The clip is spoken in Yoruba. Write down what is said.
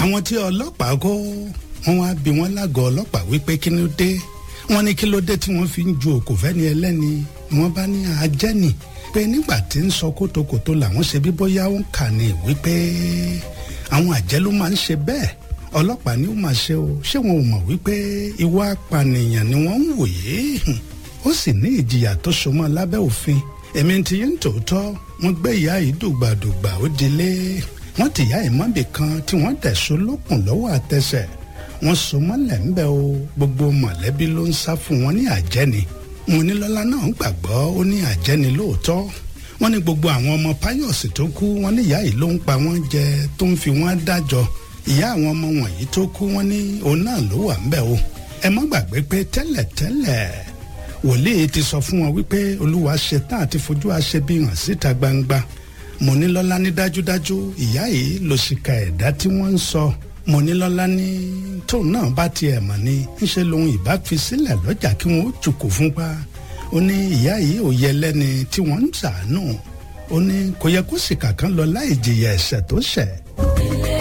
àwọn tí ọlọ́pàá kó wọ́n wá bí wọ́n lágọ̀ọ́ ọlọ́pàá wípé kí ló dé wọ́n ní kí ló dé tí wọ́n fi ń ju òkò fẹ́ni ẹlẹ́ni wọ́n bá ní ajẹ́nì pé nígbà tí ń sọ kótókótó làwọn ṣe bí bóyá ó ń kà ní wípé àwọn àjẹ́ ló máa ń ṣe bẹ́ẹ̀ ọlọ́pàá ni ó máa ṣe o ṣé wọn ò mọ̀ wípé ìwà apànìyàn ni wọ́n ń wòye ó sì ní ìjìyà tó so mọ́ lábẹ́ òfin èmi ti yín tòótọ́ wọ́n gbé ìyá yìí dùgbàdùgbà ó dilé wọ́n ti yá ìmọ̀bì kan tí wọ́n dẹ̀ so lókùn lọ́wọ́ àtẹsẹ̀ wọ́n so mọ́lẹ̀ ńbẹ́ o gbogbo mọ̀lẹ́bí ló ń sá fún wọn ní àjẹni Monílọ́lá náà gbàgbọ́ ó ní àjẹni lóòótọ́ wọ́n ní gbogbo àwọn ọmọ Páyọ̀sì tó kú wọ́n ní ìyá yìí ló ń pa wọ́n jẹ tó ń fi wọ́n dájọ́ ìyá àwọn ọmọ wọ̀nyí tó kú wọ́n ní òun náà ló wà ńbẹ̀ o ẹ má gbàgbé pé tẹ́lẹ̀tẹ́lẹ̀ wòlíì ti sọ fún wọn wípé olúwa ṣetán àti fojú àṣebí hàn síta gbangba Monílọ́lá ní dájúdájú ìyá yìí ló ṣìkà ẹ̀dá tí wọ́n ń sọ Monílọ́lá ní tóun náà bá tiẹ̀ mọ̀ ní ńṣe lòun ìbá fi sílẹ̀ lọ́jà kí wọ́n ó jùkú fún pa ó ní ìyá yìí ò yẹ lẹ́ni tí wọ́n ń ṣàánú ó ní kò yẹ kó sì kàkán lọ láì jìyà ẹ̀ṣẹ̀ tó ṣẹ̀